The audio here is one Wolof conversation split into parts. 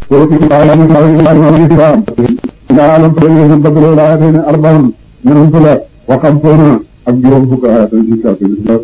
وفي الله من الله والإسلام إلى عالم فليه بدل الآيتين أربع من أنفلا وخمسون أبجرهم فكاهات الإنساء في الإسلام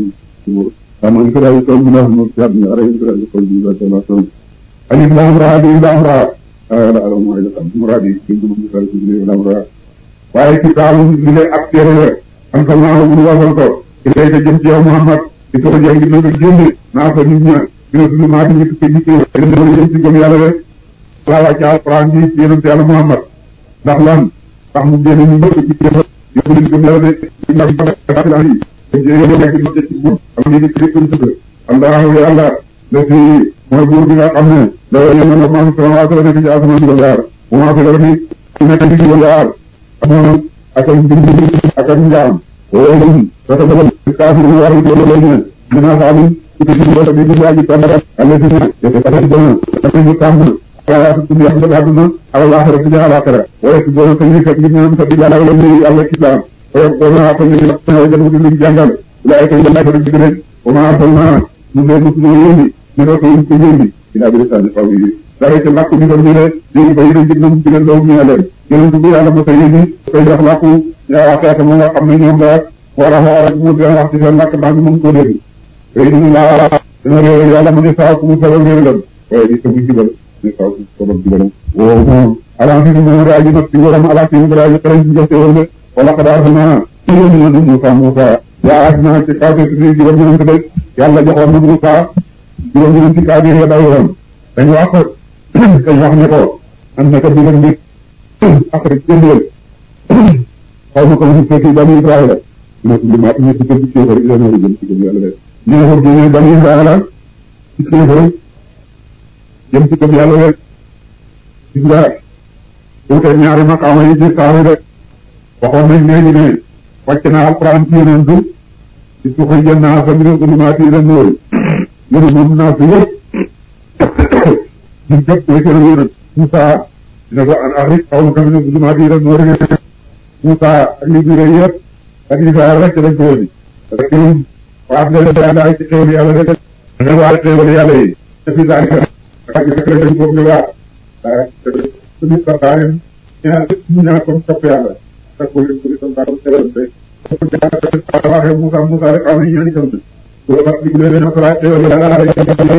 كما إنفلا يقول الله المرتاب من أرى إنفلا يقول الله كما سوى ألف لام را دي لام را لا لا ما إذا كان مرادي كنت ممكن تقول لام را waaye ci taamu li lay ak téere la am xam naa mu wasal ko ilay ta jëm ci yow Muhammad di ko jàng na nga génne naa fa nit ña dina tudd maa di ñëpp ci ci dina jëm ci gëm yàlla rek laa wàcce alquran ji ci yonent yàlla Muhammad ndax lan tax mu génne ñu ñëpp ci kéfa yóbbu leen gëm yàlla de ci ndax baaxilaan yi dañ ci yéene nekk ci ci buur am ni ci ko tudd allahu yàlla la fi mooy buur bi nga xam ne la yéen na maa sama waa ko nekk ci asamaan juróom yaar bu maa fi la fi nekk ci juróom yaar amoon ak ak mbir ak ak njaam wóolum sota dabal kaafir mu war ko loolu ne dina xaalim ci ci ko bi di aji tamara alla ci ne te ko ci dana ak ñu tàmm ya ci ya ba aduna ala akhira ci ala akhira wa ci do ko ni fek ni ñam sa bi ala wala ni alla ci daan wa ko na ko ni na jëm di li jàngal la ay ko la ko di rek wa ma arsalna mu ne mu ñu yéni ni ko ñu ko yéni ila bi sa fa wi dara ci lakku ni ko ni le di bay di ñu ci leen do ñu leen yonent bi yàlla mos a yéegi koy jox làkku yaa xeet mu nga xam ne ñoom la war a xool rek mu dina wax ci seen làkk ndax ñu mën koo dégg tey ñu laa dina réew yàlla mu ne saa ku mu sabab réewalam waaye di sabu jubal ne saa ku sabab jubalam woo moom ala fi mu raa ji nag ci waram ala fi mu raa ji xarañ ci joxe woon de wala xadaar naa ci yéen ñu ne Moussa Moussa yaa ak naa ci kaw ci juróom ñeent de yàlla joxoon na Moussa juróom ñeent ci kaw ya daw yoon dañ wax ko dañ wax ne ko am na ko digal mbir après jëndeel xaw ma ko mu fekk bani Israël ne ko ma ñu ci ci kéefar ila na jëm ci gëm yàlla ñu ne ko jëne bani Israël ci kéefar jëm ci gëm yàlla rek gis nga wuute ñaari maqaama yi ci saaru rek waxoon nañ léegi ne wàcc na alquran ci yeneen du ci suxi jën naa sa mine zulumaati ila nuur yéen moom naa fi yëpp ñu jëpp mooy seen yonent Moussa dina ko an axrij qawmaka mina zulumaati ila nuur Moussa ak li biir yëpp ak li fa rek lañ ko wóni rek ñun waat leen yàlla ay ci xéwal yàlla rek da nga waat xéwal yàlla yi te fi daal ak rek dañ ko ñu waat suñu sartaane ñaan ñu ñaan ko topp yàlla te ko leen ko di sam baatam xéwal rek waxee Moussa Moussa rek am ñaan itam ko wax di leen na sala xéwal yàlla rek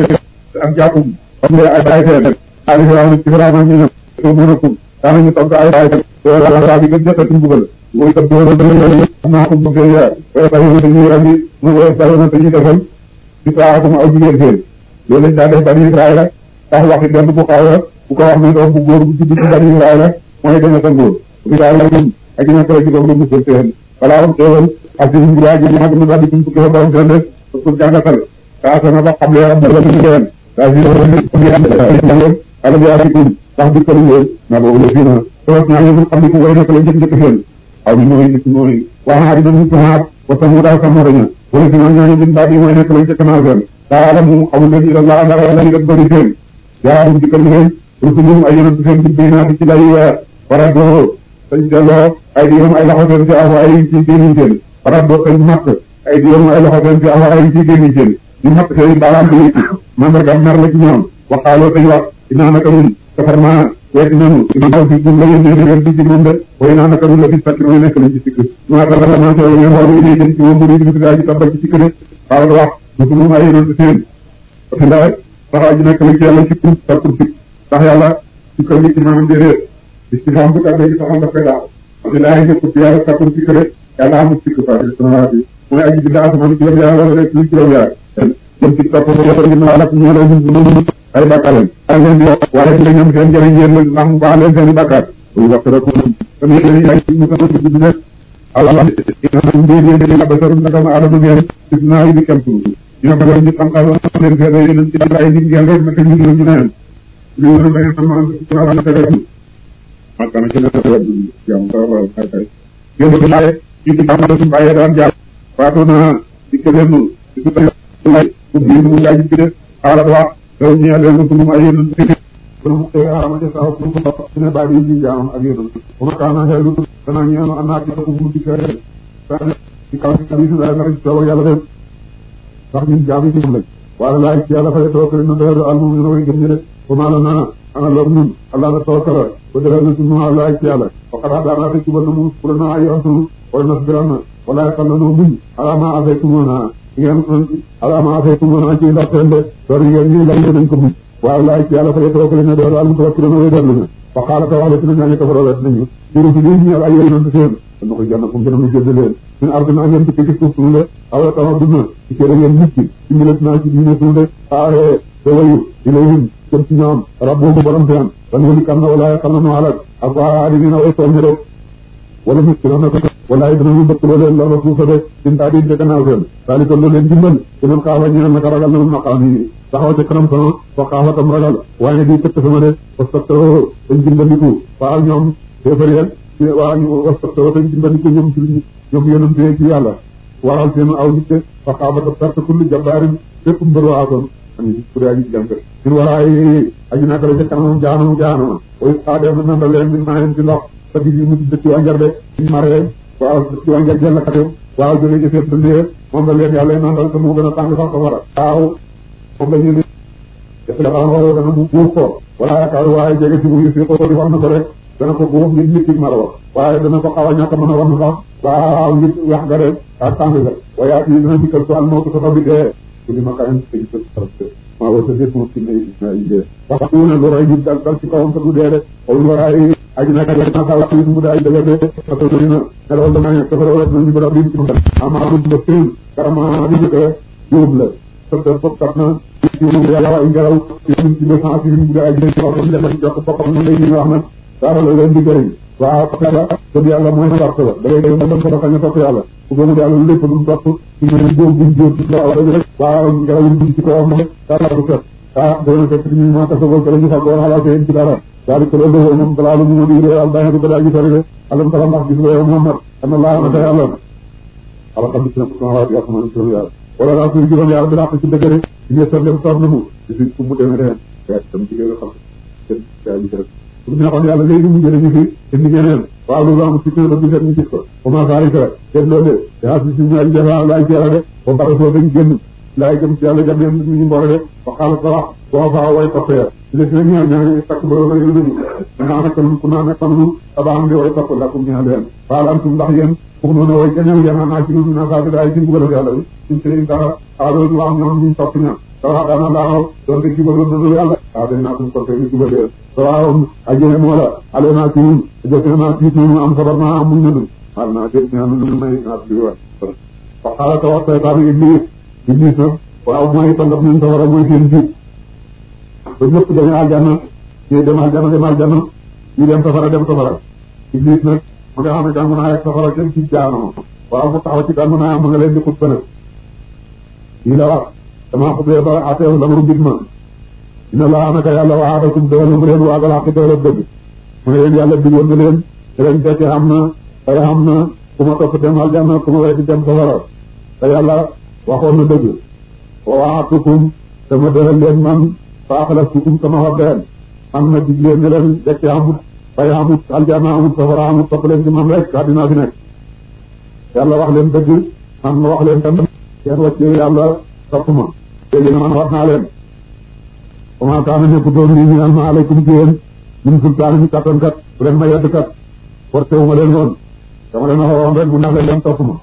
am jaakum am nga ay baay fee ali firaw ci firaw ñu ñu ko mënakum daanañu tontu ay baay wala saa bi gën jotati mbugal mooy kat doo doon naa ko bëgg ya wala sa yoon dañuy rami mu wala sa yoon dañuy defal di saakum aw jigéen seen loolu lañ daa def bani Israël tax waxi benn bu xaw a bu ko wax ne doom bu góor bu judd ci bani Israël mooy deme sa ngóor bu daal la ñun ak ña ko ci doom la musal seen balaa am teewal ak ci ñu yaa ji mag na daal di kum fukki fa borom seen rek pour jàngatal saa sana ba xam le am la ñu deen daa si jàngal ala bi afikum ndax di ko leen na boobu la fii na toog naa ñu xam ne ku way nekk la njëkk njëkk seen aw bi mooy nit mooy waa di dañu tumaat wa samuda samaraña wala si noonu ñooñu bin baat yi mooy nekk la njëkk naa seen daa alam mu xamul leen ila laa ndax yàlla ñu bëri seen yaa di ko leen rusulum ay yonent seen bi naa ci lay weer wara doo sañ delloo ay di yoom ay loxo seen si aw ay ci génniñ seen wara doo sañ matt ay di yoom ay loxo seen si aw ay ci génniñ seen ñu matt seen baaraam bi mandarga mer la ci ñoom waxaaloo sañ wax dinaa naka ñun defar naa weeti nanu maa fi jum la yéen ngeen di ci moom de way naa naka la fi sakki mooy nekk lañ ci sikk maa tax la maa soo ngeen xool idée jëm ci moom bu di daa ji tabal ci sikk de xaaral wax musu moom ay yonent seen parce que ndax saxaa ji nekk lañ ci yàlla ci pour sa pour sikk ndax yàlla ci ko nit ci maanaam déedéet istifham bu tàbbee ci saxam daf koy daaw parce que laay nekk ci yàlla sa pour sikk de yàlla amul sikk fa samawaat yi mooy aji bind asamaan ci juróom yaar wala rek ci juróom yaar jëm ci topp yàlla ngir naa lak ñoo lay ay bàkkaar lañ a leen di waaye ci la ñoom seen njëriñ yéen la ndax mu baax leen seen i bàkkaar lu wax rek tam yéen ay mu ko ci bi rek Allah mbir yi la basarum naka ma adama ngeen gis naa yi di kam tuuti ñoo ko ñu xam xam leen fee yéen ci ay nit ngeen rek naka ñu ñu neen ñu ñu da ngeen sama ci wala na fere ma kana ci na wad jam ko wala kay kay yéen di laaye ci di xam su baye daan jaar faatu na ci kelenu ci tay lay bu bi mu laaj ci de ala wax daw ñu leen ko mu ay yéen kon te arama de saw ko ko ne ba bi ji jaam ak yéen ko ma kana xelu dana ñeenu anaat ko bu di kere ci kaw ci bi da na ci taw yàlla dem ndax ñun jaam yi ci lañ wala laay ci yàlla fa toog leen do al mu ñu way gëm ñu rek ko ma la na ana loolu ñun allah na tawakkala ba dara na sunu allah ci yàlla faqad daana rek ba na mu pour na ay waxtu wala nas biran wala yaqal na no muñ ala ma afaytumuna ngeen ala ma afaytumuna ci ndorteel de door ngeen ñi lay nañ ko muñ waaw laay ci yàlla fa tawakkale ne door al mutawakkiluna way dellu na wa qaala ta wax la sunu ñaañu kafaroo wet nañu juru fi lii ñeel ay yonent seen dana ko janna kum gëna mu jëdd leen min ardina ngeen dikk ci suuf suñu de awa tama duna ci kër ngeen nit ci ci milat naa ci diine suñu de aaye te wayu ilayhim jëm ci ñoom rabbuhum borom seen wan wali kam na wala xam na nu alak ak waa di na way tooñ de wala nit ki na ko walaay danañu bëkk loo leen lor suufa de sin taa di de gannaaw seen daali ko loo leen dimbal te man xaafa ñeel naka ragal na maqaam yi taxaw ca kanam sama fa xaafa tam ragal waaye di tëkk sama de wastatoo dañ dimbandiku waaw ñoom féefariyel waa wastatoo dañ dimbandiku ñoom ci ñoom yonante ci yàlla waral seen aw nit fa xaafa ta perte kulli jabbaarin fépp mbër waakoon ani pour aji jàng sin waraay aji naka la ca kanamam jaanam jaanama oy xaa def na nanda leen min maayen ci ndox sa di mu dëkk wanjar de mare waaw dëkk wanjar jël katem waaw jóge ci seen dëndee moom la leen yàlla nandal te mu gën a tàng sax safara waaw moom la ñu def la ran woo dana mu buuf ko wala yaakaar waaye jege ci bu si ko di wax na ko rek dana ko buuf ngir nit ki mara wax waaye dana ko xaw a ñàkk mën a wax na sax waaw ngir wax ga rek ak tàng ga waaye yi dina dikkal su al mawtu ko fa bi dee ku di ma kayen tëj sa maa wa sa dét moom ci ne yi dee wax ku ne lu rey nit dal dal ci kawam sa du dee de xawul waraay aji naka rek naka wax yi mu daay dëgër de parce que dina ne loolu dama ñëw dafa rek nañu bëra bi ci mu ama du ba seen karama di jëkk yóbbu la parce que fop kat na ci mu yàlla ay ngelaw ci ñu ci deux cent ci mu daay ci wax ñu dem jox boppam ñu lay ñu wax na dara la leen di jëriñ waaw parce que gëm yàlla mooy sart la da ngay dem dem ko dafa ñu topp yàlla ku gëmul yàlla lépp lu mu topp ci ñu góor bu jóor ci la wala rek waaw ngelaw yi ci ko wax moom dara du fet ah dana fekk ñu ma ta sobol ko ñu fa goor xalaat yeen ci dara daal ko loolu moom balaa lu mu di réeral bàyyi di balaa gi sori de alam tara ndax gis nga yow Muhammad ana laa na day yàlla ala xam ci na ko sama waati asmaan ci yàlla wala daa suy juróom yàlla bi daa ko ci dëgg rek ci ne sor leen sor na mu ci fi fu mu demee de fekk tam ci nga xam kenn yaa gi rek pour ñu waxoon yàlla léegi mu jëlee ñu fi indi ñeneen waaw loolu am ci tënk bi seet ñu gis ko comment ça arrive rek def loolu de yaa si si ñaari jafe laay ci yàlla de ba pare soo dañ génn laay jëm ci yàlla jam leen nit ñu mboole de ba xaaral sa wax boo faa way toppee ci des nag ñaar ñaar takk ba la ñu dëgg naa nekk ku naa nekk nu abaan di way topp lakum ñaa leen faal antum ndax yéen fug noonu way kañal yéen naa ci na saa daay ci mbugal yàlla bi suñ sëriñ ka aadoon wax ñoom ñu topp ña sawa dana laaw doon te jubal doon yàlla waaw dañ naa suñ toppee ñu jubal waaw ajjene moo la ale naa ci ñun jëf naa tiit nu am sabar naa am muñ nanu xaal naa dégg naa nu may naa di wax fa xaala ta wax seytaan iblis iblis nag waaw mooy tandaf ñun safara mooy seen jiit ba ñëpp dañu aljanna ñii dem aljanna dem aljanna ñii dem safara dem safara iblis nag ma nga xam ne jàng naa ak safara kenn ci jaanoo waaw mu taxaw ci jàng naa ma nga leen di xut nag lii la wax damaa xutbee ba ateew la maru mbir ma inna laa naka yàlla waadakum dëggal mu leen waagal xaqi dëggal dëgg mu ne leen yàlla digoon na leen te leen fekke xam na te xam na ku ma topp dem aljanna ku ma weddi dem safara te yàlla waxoon na dëgg wa waatukum dama dëggal leen man fa axlastukum sama wax leen man na dig leen ne leen dekki amut fay amut aljanna amut safara amut topp leen ci man rek àddina fi nekk yàlla wax leen dëgg man ma wax leen tam kenn wàccee yàlla topp ma léegi man wax naa leen comment kaana nekku doon lii ñu naan ma aleykum ci yéen min sultaan mi kattan kat bu leen ma yedd kat forcé wu ma leen woon dama leen waxoon rek bu ndax leen leen topp ma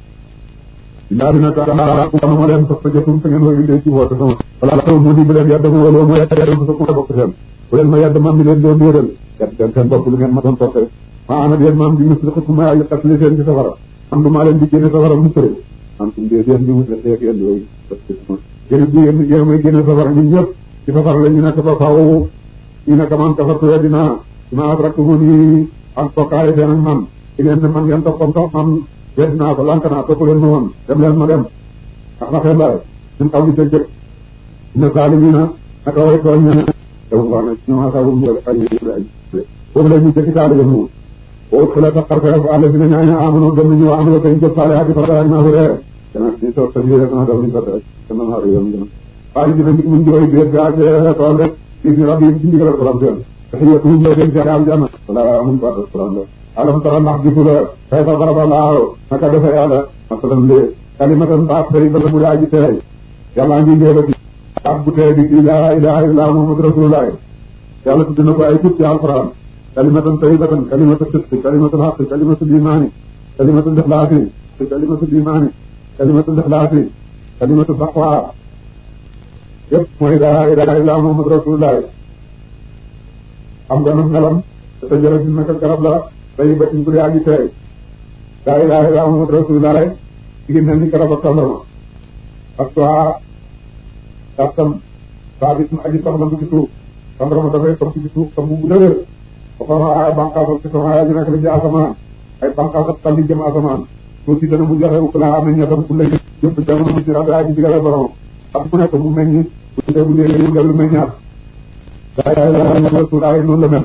illaa dina kaa ku ma leen topp jotum te ngeen koy indee ci woote sama wala taw mu di bu leen yedd ma wala ma yedd yedd sa ku ma bokk seen bu leen ma yedd man mi leen doon yéeral yedd seen seen bopp lu ngeen ma doon toppee ma ana yéen maam di musliku ma ay xatli seen ci safara man du maa leen di génne safara mu tëre man tum dee yéen di musli xeek yéen yooyu yéen di yéen yéen may génne safara ñun ñëpp ci safara la ñu nekk ba faaw ñu nekk man kafartu weddina ma asraktumuni ak bokkaale seen ak man ci ngeen ne man ngeen toppoon sax man wedd naa ko lank naa topp leen ma woon dem leen ma dem ndax naxee la ñun xaw di jëg inna zaalimina naka way tooñ ñene dama wax na ñoom asaabu mu ay boobu la ñu jëkki taali gëm moom boo xula ta xarfe àlla si na ñaaña amano gëm nañu wa amalo koy jëf saale hati farata naa fi ree dana ci soor sa biir dana dal ñu ko rek dana naa yoon gën waaye dina nit mun jooy biir ga ak tool rek gis ni rabbi ci ndigal borom seen taxiyatuhum la seen ci aljanna wala amuñ ko ak borom la alam tara ndax gisu la kay fa baraba laaw naka defe yàlla masalan de kalimatan baat tey bala mu daa ji teey yàlla ngi ngee ba ci baat bu teey bi ci laa ilaha illa muhammad rasulullah yàlla tudd na ko ay tur ci alquran kalimatan tayyibatan kalimatu sidqi kalimatu haqqi kalimatu imaani kalimatu ixlaasi kalimatu imaani kalimatu ixlaasi kalimatu taqwa yëpp mooy laa ilaaha illa muhammad rasulullah xam nga nag melam te jërë si naka garab la tayyibatin bu yaa ngi teey laa ilaaha illa muhammad rasulullah ci mel ni garab ak tàndarma ak soit kàttan saa bi aji soxla mu ci suuf tàndarma dafay toog ci suuf tam bu dëgër ba xam ay bànqaasam ci sama yaa ngi nekk la ci asamaan ay bànqaasam tàlli jëm asamaan tuuti dana mu joxe ku laa amee ñettam ku lay yëpp jamono mu ci rajo aji digale borom ak ku nekk mu meññi bu dee bu dee mu dellu meññaat daa yaay la rasul ay noonu la mel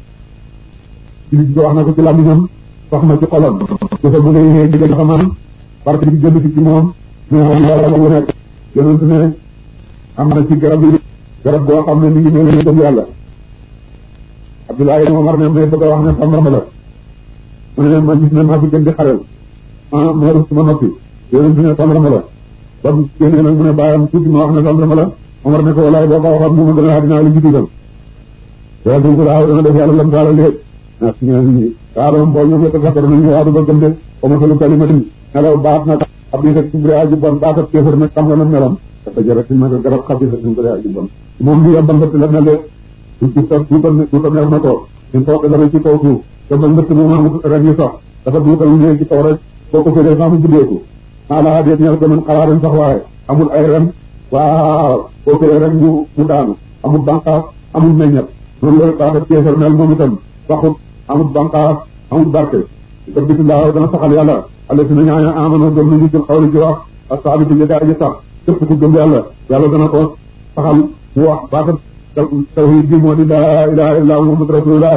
jullit bi wax na ko ci làmmiñam wax na ci xolam dafa bu lay yee digal xamaan parce que bi jënd ci moom ñu ne yàlla bu nekk yonent ne am na ci garab yi garab boo xam ne mi ngi mel ni gëm yàlla Abdoulaye Omar ne may bëgg a wax ne tàmbarma la mu ne ma gis ne maa fi gën di xarel ah ma rus ma noppi yonent ne tàmbarma la ba mu génnee nag mu ne bàyyam tuuti ma wax ne tàmbarma la Omar ne ko walaay boo ko waxoon mu ma gën a dinaa la jiital yàlla dañ ko daaw dana def yàlla lam taala léegi ah si ñoom ñi waaw boo ñëwee te sax danañu waadu ba gëm de ba ma xelu kalimatin nelaw baat nag ab yi rek suñu aji bon baatat kéefar nag xam nga na melam dafa jërë si nag garab xam yi suñu aji bon moom li am bambati la mel de duuta duuta duuta neex na ko suñ fooke dara ci kaw suuf te ba mbëtt moom amul ren yi sax dafa duutal ñëw ci kaw rek boo ko féree sax mu buddeeku ala déet ñel ko mën xalaaran sax waaye amul ay ren waaw boo féree rek mu mu daanu amul banqaas amul meññet loolu la baatat kéefar mel moom itam waxut amul banqaas amul barke te bitilaa dana saxal yàlla alla si na ñaaña amano gëm nañu jël xawli ci wax ak saabi ci gaa ji sax képp ku gëm yàlla yàlla dana ko saxal mu wax baatat tawhid bi moo di laa ilaha illa muhammad rasulullah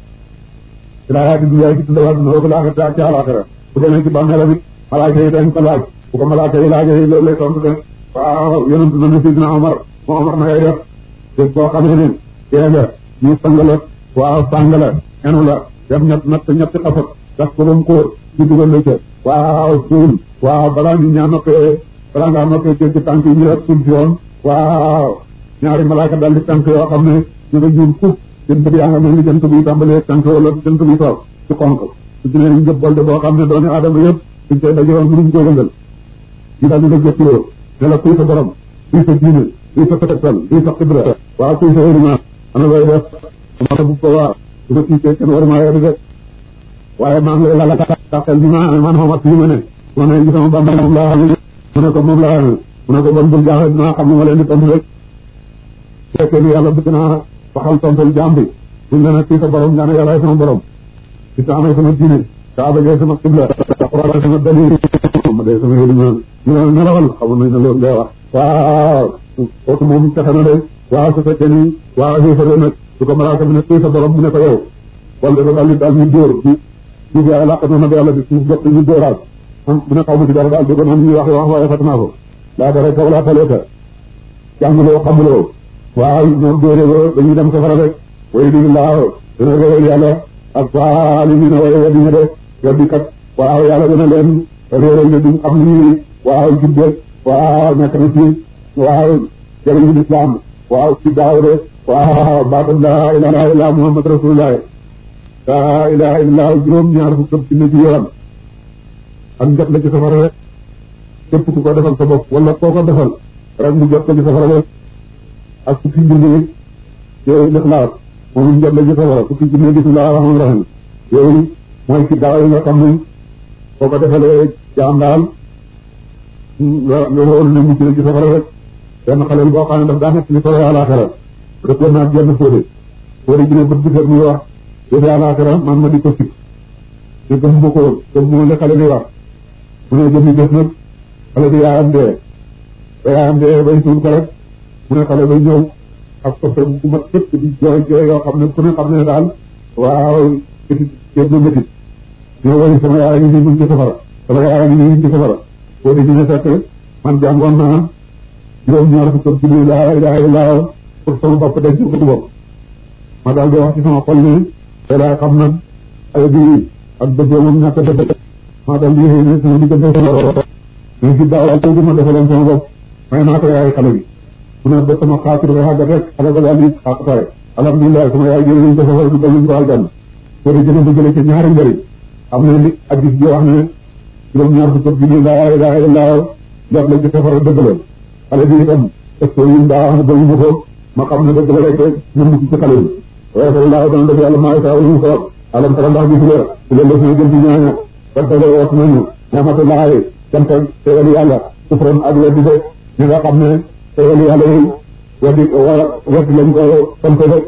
ilaa di dunya ci tuddawa duna ko laaxate ak ci alaxira bu demee ci bàmmeela bi malaaka yi dañ ko laaj bu ko malaaka yi laajee loolu lay tontu de waaw yonent na ne sidina Omar moo Omar na ngay def dég boo xamee ne dee nga ñu sang la waaw sang la enu la dem ñett ñett ñetti xafat gas ko ba mu kóor ñu dugal la ca waaw suul waaw balaa ñu ñaa noppee balaa ngaa noppee jéggi tànk yi ñu rek suul si woon waaw ñaari malaaka dal di tànk yoo xam ne ñu nga juum fukk seen bët yaa nga mel ni jant bi tàmbalee tànk wala jant bi toog ci xonk su ci ne ñu jëpp bolde boo xam ne dooni aadama yëpp suñ koy dajewoon mënuñ ko yëngal ñu daal di la jëppiloo ne la kuy sa borom kuy sa diine kuy sa tegtal kuy sa xibra waaw kuy sa wérima ana looy def ma bu ko waa su ma tiitee kenn war maa yori de waaye maa ngi lay lala taxel bi ma man xamat fi ma ne ma ne gisama bamba moom laa xam ne mu ne ko moom laa xam ne mu ne ko bon bul jaaxle dinaa xam ne ma leen di tontu rek fekkee ni yàlla bëgg naa waxal tontul jaam bi buñ ne nag kii sa borom nga ne yàllaay sama borom ci taamay sama diine kaaba jee sama xibla alquran sama dalil ma dee sama yéli ñu ne nelawal xamul nañ ne loolu ngay wax waaw kooku moom fexe na de waaw su fekkee ni waaw xéefare nag su ko malaaka bi ne kii sa borom mu ne ko yow wala dafa daal di daal ñu dóor bi suuf yaay làqatoo na ba yàlla bi suuf jot ñu dóoraat man mu ne xaw ma ci dara daal déggoon naa ñuy wax wax waaye fàtte naa ko laa dara kaw laa taleeka jànguloo xamuloo waaw ñoom dóoree ba dañuy dem safara rek way di laaw dina réewal yàlla ak waa li ñu ne way weddi ñu de weddi kat waaw yàlla dina leen réeral ne duñ xam ni waaw jubbe waaw nekk na ci waaw jëriñu lislaam waaw ci daaw de waaw baatam laa ilaha illa muhammad rasulullah laa ilaha illa juróom ñaar fukk ak junne ci yoon ak njot la ci safara rek képp ku ko defal sa bopp wala koo ko defal rek mu jot ko ci safara rek ak fukki junne yooyu lixlaas moom njot la ci safara fukki junne bismillah rahmaan rahim yooyu mooy ci daaw yi nga xam ne koo ko defalee jaam daal nga nga wóolu ne mucc na ci safara rek benn xaleel boo xam ne daf daa nekk li solo àlaxira rek war naa genn fóode fóode ji ne bët bu set muy wax yëfi àlaxira man ma di ko sib te gëm ma ko woon gëm ma li xale di wax mu ne jëmi def nag xale bi yaayam dee ba yaayam dee bay suul ko rek mu ne xale bay ñëw ak soppe bu mat sëkk di jooy jooy yoo xam ne ku ne xam ne daal waaw métit képp na métit ñoo woy sama yaay ngi nii ci safara sama yaay ngi nii ci safara fóode ji ne fekk man jàngoon naa juróom ñaar fukk ak junni laa ilaha illa pour sama bopp denc ko ci bopp ma daal di wax ci sama xol ni te laa xam nag ay bi ak dëggoo moom ñàkk dëgg ma daal di yéexee ne sama diggante sama mais ci daaw tey ma defaloon sama bopp may naa ko yaay xale bi mu ne ba sama xaatir ba xàggat rek xale ba daal di xaqataay alhamdulilah sama yaay jëlee nañ ko safara du bañu ko aljanna soo dee jëlee jëlee ci ñaari njëriñ am na li addis bi wax ne juróom-ñaar fukk ak junni laa ilaha illa jot la ci safara dëgg la xale bi itam est ce que ñun daa wax ne bañu ma ko ma xam ne dëgg la rek rek ñu mucc ci xale bi waaye sal laa dana def yàlla maa saa ñu ko alam tara ndax gis nga ci leen def na jëm ci ñaaña fantale wax nañu ñaamatullahi cant teewal yàlla sufran ak weddi de ñi nga xam ne teewal yàlla yi weddi weddi lañ ko sant rek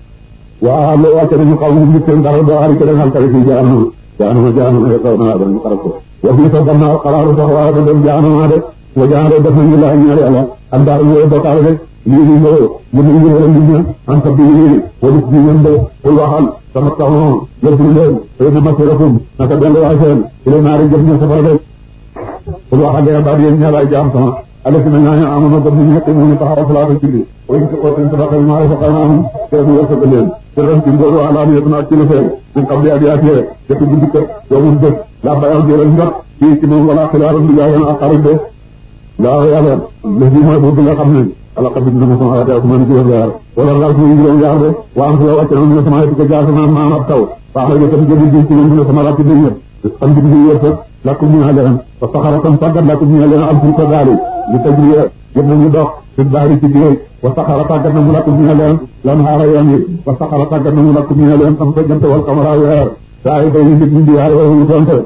waa lo wàcce nañu xaw mu nit seen dara doo xari keneen xalkale fii jaanama jaanama jaanama ye kaw naa dañu xarab ko wa fii sa gannaaw xalaaru sax waa da dem jaanama de wa jaanama def nañu laa ñaar yàlla am daa ñëw bokkaale de lii nii ñëw mu ne ñu wala nit ña am sa bii wala ci ñen de pour waxal sama taxoon yëpp leen xëy na masirakum naka dellu waay seen ilay naari jëm ñu safara de pour waxal leen baat yéen ñaalaay jaam sama alati na ñaaña amoon gëm ñu ñett mu taxaw salaata julli way ci ko seen sadaqa ma rafaqnaahum te ñu wërsëg leen te ren ci ngóoru alaani yëpp naa ci lu feeñ ñu xam ne adiyaatee jëpp bu dikk yoomul bés laa bayaw jëral njot fii ci moom wala xilaaram du yaayoon ak xarit de laa yàlla lëf bi mooy boobu nga xam ne ala xam ne dama sama waate asmaan juróom yaar wala ngal suñu juróom yaar de waa am sula wàcc na ñu sama ko jaar sama maam ab taw baax na tam jëli ji ci ñoom dina sama ràcc dañ ñëpp xam bi ñu wërsëg lakkum ñu leen wa saxara tam tàggat lakkum ñu leen al fulka gaali li tajriya yëpp nañu dox fi baari ci géej wa saxara tàggat na mu lakkum ñu leen lan xaara yoon yi wa saxara tàggat na mu lakkum ñu leen am sa jant wal kamara weer saa yi day nit ñi di yaar yooyu donte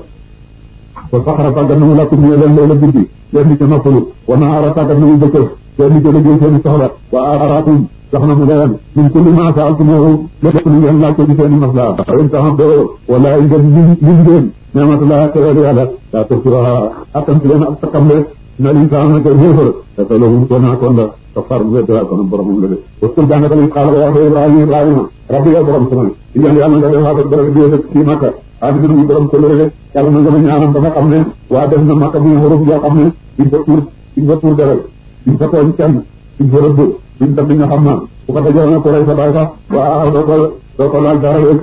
wa saxara tàggat na mu lakkum ñu leen loola guddi leen di ca noppalu wa naara tàggat na mu bëccëg leen di ca liggéey seen soxla wa aaraatum jox na mu leen min kulli ma saaltumuhu lépp lu ngeen laaj ko ci seen masla in taxabdoo wala ngeen lim ngeen nematulaa teewal yàlla daa turtuha attanti leen ak takamle na l'insaan naka xéefar dafa loolu ko naa kon la ka far bu weddi kon boromam la de waskul jàng tamit xaala wax ibrahima ibrahima rabbi yow borom sama iñaan yàlla nga def waaka borom bi ci makka aadi bi ñu borom ko lëre yàlla na nga ma ñaanam ba nga xam ne waa def na makka bi nga xuruf yoo xam ne duñ fa tuur duñ fa tuur deret duñ fa tooñ kenn duñ fa rëbb duñ tam li nga xam na bu ko dajale na ko rey sa baay sax waaw doo ko doo ko laal dara rek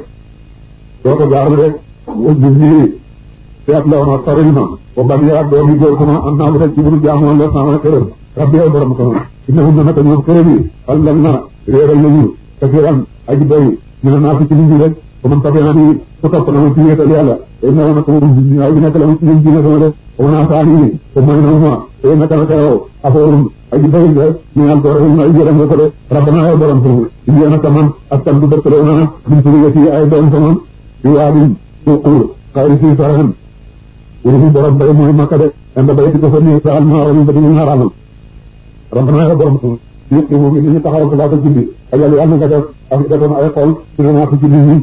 doo ko jaar rek wajju nii seet la woon sori ma ba ban yaa doom yi góor sama am naa lu rek ci buru jaamoon la sama këram rabbi yow borom sama innahum na naka ñoom këram yi xal lan na réeral nañu kasiran aji doy ñu ne naa fi ci nit ñi rek ba man tafe naa ni ku topp na ma ci wéetal yàlla te na naka moom ñaaw bi nekk la ma ci ñoom diine sama de ba naa saa nii te mooy na ma te naka naka yow afoorum aji doy nga ñu naan ko rek ay jëram nga ko de rabbana yow borom sama indi naka man askan du dëkk la na min suriyati ay doom sama di waadin suqur xayri fii sarahan wala fi borom bay mooy makka de anda bay di ko fa nii saal maaram ba diñu ñaaraamal rabbana yow borom sama yëpp moom it ñu taxawal ko laa ko julli ak yàlla yàlla nga def ak defoon ay xol dina naa ko julli ñi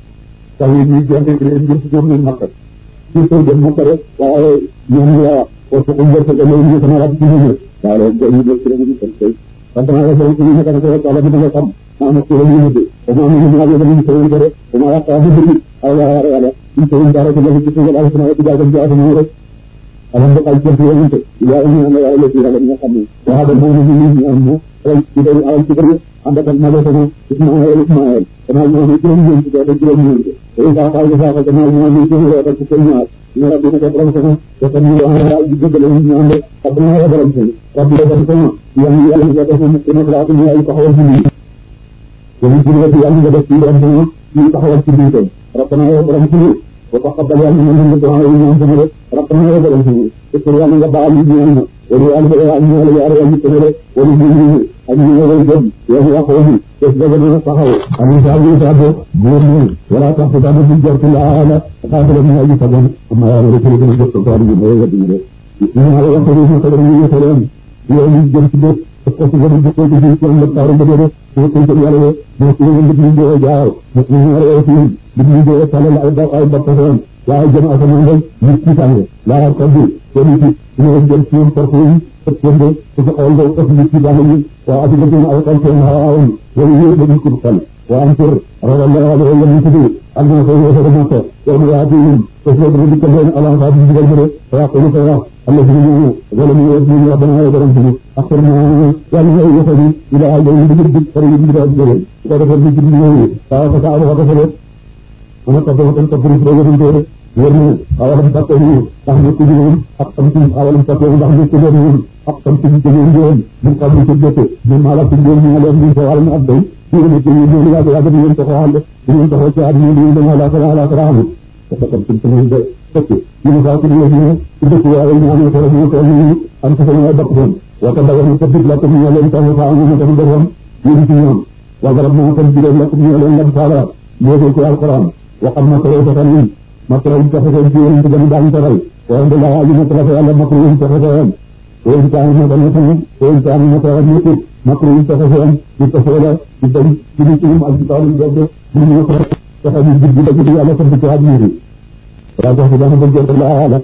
tax yi ñuy jonte leen jëm si ñoom nañ makka ci soo dem makka de waaye ñoom yaa wa su um wërsëg ëllëg ñu sama rab ci ñu waaye loolu ñu def ci rek ñu kon tey sant naa yàlla ci ñu nekk na ko rek yàlla dina nga xam ma am ci la ñu mujj ba ma am ñu ñu yàlla ñu sëriñ ko de ba ma yàq mu bëri ay yàlla yàlla ñu sëriñ dara ci la ci ci yàlla sama ci jaagam ci aduna rek alam ba ay jëf yoon te yaa ñu am yàlla la ci yàlla nga xam ne waa da mo ñu ñu ñu am mo ay ci day ay ci bëri ànd ak ma sama Ismaël Ismaël dama ñu ñu juróom ñu ci da juróom ñu te sa fa sa fa dama ñu ñu ci ñu da ci ko ñaar ñu rabbi ko borom sama te tan ñu am ay di gëdal ñu am de abna ya borom sama rabbi da ko sama ya ñu yàlla nga def mu ñu la ko ñu ay taxawal ci ñu ñu ci la yàlla nga def ci doon sama ñu taxawal ci biir tam rabbana ya borom sama wa taqabbal yàlla ñu ñu ko ay ñu sama de rabbana ya borom sama te yàlla nga baal ñu ñu wala yàlla ya ñu yàlla ya ñu ko de wala ñu ñu ak ñu ngi dem yow yaa ko waxi te daga na taxaw ak ñu saa ñu saa do góor ñu wala tax ko daal di jor ci laala xaaral ñu ay tagon amma ya rek ñu jot ko daal di ñu ay di ñu ñu ala wax ko ñu ko ñu ñu ko leen yow ñu jëm ci bët ko ci gëna jëkko ci ci ko la taaru bëgg de ko ko ci yàlla mo ci ñu ngi ñu jaaw mo ci ñu ara ci di ñu do tala ay ba ay ba ko waaye jëm ak ñu ndey ñu ci tangé la ko bi ko ni ci ñu jëm ci ñu porte yi ëppande su ko xool day ëpp nit ci baax yi waa ati la ay xol seen xawaawoon wala yooyu dañu ko xel waa am tur ragal la wala wala ñu tuddu ak na ko yéexe dama ko yow mu yaati yi te so dama dikkal leen ala fa di digal bëre waa ko lu ko wax Allah ci ñu wala ñu yéex ñu wax dama borom ci ak na yàlla ñu yéexe ni ila ay ñu digg digg fari yi digg digg ko defal ci digg ñu waa ko sa ala ko fa ana ko do tan ko buri do ñu do wër ni awalam takko ni ndax ñu ko ñu ak tam ci awalam takko ndax ñu ko ñu ak tam ci ñu ñu ñu ñu xam ci jotté ñu mala ci ñu ñu leen ñu wala ñu abdou ñu ngi ci ñu ñu yàgg yàgg di ngeen taxaw ànd di ngeen taxaw ci àdduna di ngeen dem ala kala ala kala am ko ko ci ci de fekk ñu fa ci ñu ñu ci dëkk waaye ñu am ko ñu ko ñu am ko ñu bakk doon wa ta daga ko dit la ko ñu leen taxaw fa am ñu ko defam ñu ci ñoom wa garab mo ko digal la ko ñu leen la faala mo ko alquran wa xam na ko ko tan makra yi taxaw ci ñu ci dañu daan taral wa inda la aji makra fa yàlla makra yi taxaw fa wa in kaana ma dana tan wa in kaana ma tawa ni ko makra yi taxaw fa di taxaw la di dañ ci ci ñu ak ci tawul de ñu ñu ko taxaw ñu jiddi la ci yàlla ko ci hadina yi wa tax dana bëgg la ala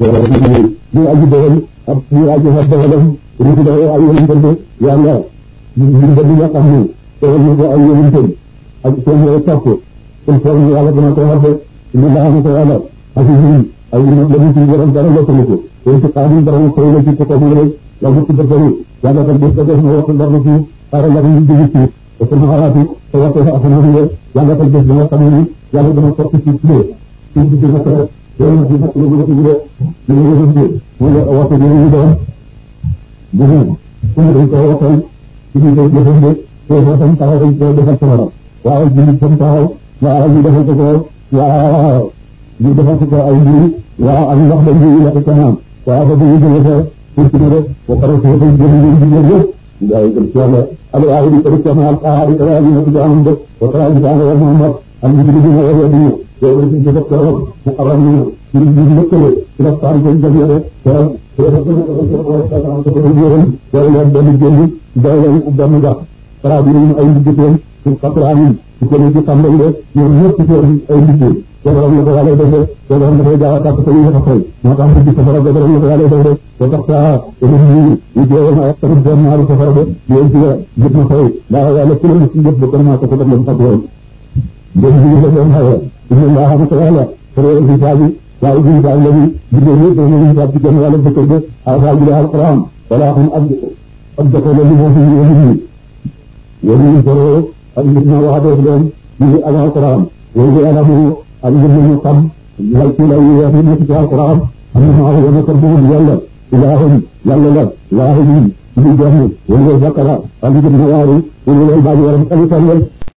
ñu aji dool ak ñu aji ha doolam ruutu da ay yoon de yàlla ñu ñu de ñu xam ne teewal ñu ko ay yoon de ak seen yo topp il faut ñu yàlla dana ko hadde ñu la ko yàlla ak ñu ay ñu la ñu ci borom dara la ko ko te ci xaadim dara ko la ci ko mo rek la ko ci dara yàlla ko def ko def no wax dara ci ara la ñu di ci te ko xalaati te wax ko afana ñu yàlla ko def dina xam ni yàlla dana ko ci ci ci ci dina ko yéen ci nak lu ci ñu ñu ñu ñu mo la wax ko ñu doon bu ñu ñu dañ ko waxal ci ñu koy defal te ko tam taxaw dañ ko defal ci wara waaw ñu tam taxaw waaw ñu defal ko waaw ñu defal ko ay mbir waaw ak ndox dañ ñu yàq kanam waaw ba ñu jëlee ko pour ci rek ba pare ko dañ jël ñu ñu ñu ndaay ko ci yàlla al aadi ko ci ma al qaadi ko ñu ko jaam de wa tara ñu jaam wa muhammad al ñu ñu ñu wa ñu yow ci ci ko ko mu xaram ñu ñu ñu lekkale ci la tan ko jël yore te te ko ko ko ko ko yore yow leen benn jënd day leen benn gax para bi ñu ay liggéeyam ci xatraan ci ko ci tàmbal de ñoom ñëpp ci ay liggéey borom la ko yàlla defee te borom dafay gaaw a tàkk te ñu xëy moo tax ci safara ba borom la ko yàlla defee te tax saa ñu ñu ñu jéewal na tamit benn ñaari safara ba yéen ci jëpp na xëy daa yàlla ku leen ci jëpp ba kon maa ko ko def leen fat woon ndem ñu la leen xëy inna allah xam ko yàlla pour ci saabi waaye ci saabi la ñu bindee ñëpp dañu ñu saabi ci gën yàlla bëkk de alxaaj bi alquran wala xam ab ab dako la li moo fi ñu ñu yéen ñu soro ak nit na waxatoo leen ñu ak alquran wala yàlla mu ak ngir ñu xam lay ci lay wax ni ci alquran am na ma wala ko bu yàlla ilahum yàlla la ilahum ñu jox ni wala zakara ak ngir na waaru wala baadi waram kalitan